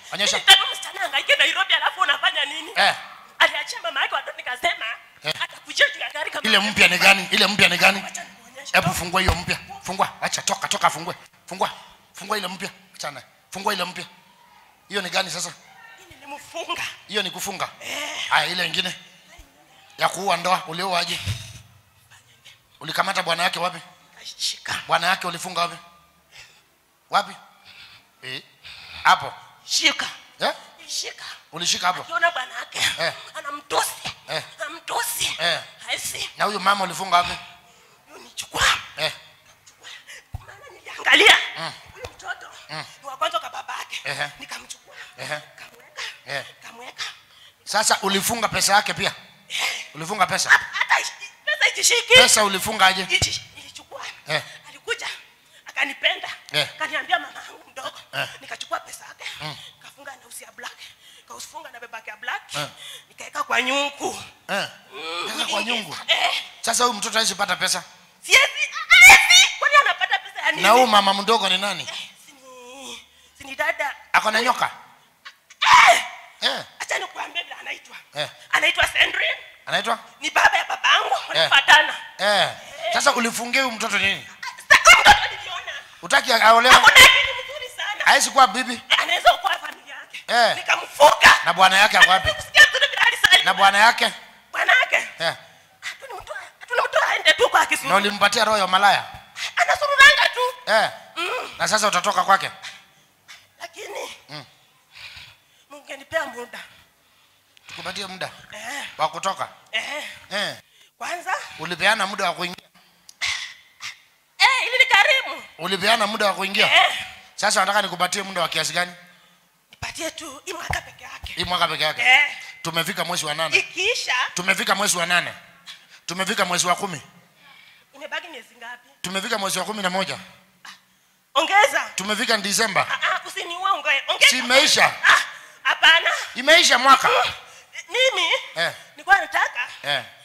Onyesha. Nilitaka msichana angaike Nairobi alafu unafanya nini? Eh. Aliachia mama yake watoto nikasema Eh. atakujia juu ya gari kama ile mpya ni gani ile mpya ni gani Acha nikuonyeshe. hebu fungua hiyo mpya fungua acha toka toka fungue fungua fungua ile mpya chana fungua ile mpya hiyo ni gani sasa Hii nilimfunga. hiyo ni kufunga haya ile ingine ya kuua ndoa ulioaje ulikamata bwana yake wapi Kashika. bwana yake ulifunga wapi wapi eh hapo Shika. eh Shika. ulishika hapo Akiona bwana yake Eh. anamtusi. Eh. Anamtusi. Eh. Haisi. na huyu mama ulifunga wapi Nichukua. eh Maana niliangalia Mm. huyu mtoto ni wa kwanza kwa babake. Ehe. Nikamchukua. Ehe. Kamweka. Eh. Kamweka. sasa ulifunga pesa yake pia ulifunga pesa Hata ishi- pesa itishiki. pesa ulifunga aje Ichi- Nilichukua. Eh. Alikuja akanipenda. Eh. Kaniambia mama yangu mdogo. Eh. Nikachukua pesa yake. Kafunga na usi ya black. Kaufunga na bebake ya black. Eh. Nikaeka kwa nyungu. eh pesa kwa nyungu Eh. sasa huyu mtoto hawezi pata pesa Siezi. Siezi. Kwani anapata pesa ya nini? na huyu mama mdogo ni nani Eh, Sini. Sini dada. ako na nyoka eh Acha nikuambie vile anaitwa. Eh. Anaitwa Sandrine. anaitwa Ni baba ya babangu. Wanafuatana. eh sasa ulifungia huyu mtoto nini Sasa huyu mtoto niliona. utaki aolewe Ako na akili mzuri sana. hawezi kuwa bibi Anaweza kuwa familia yake. Eh. Nikamfunga. na bwana yake ako wapi Kusikia tu vile alisali. na bwana yake bwana yake. eh Hatunimtoa hatunimtoa aende tu kwa na kisuru. ulimpatia roho ya malaya Anasururanga tu. eh na sasa utatoka kwake Lakini Mm. mungenipea muda. tukupatie muda Eh. wa kutoka Eh. eh Kwanza ulipeana muda wa kuingia eh ili ni karimu. ulipeana muda wa kuingia Eh. sasa nataka nikupatie muda wa kiasi gani Nipatie tu hii mwaka peke yake. hii mwaka peke yake Eh. tumefika mwezi wa nane Ikiisha tumefika mwezi wa nane tumefika mwezi wa kumi imebaki miezi ngapi? tumefika mwezi wa kumi na moja Ongeza. tumefika disemba Ah, ah, usiniue unge. Ongeza. Si imeisha? Ah, hapana. imeisha mwaka Mimi eh, nilikuwa nataka eh.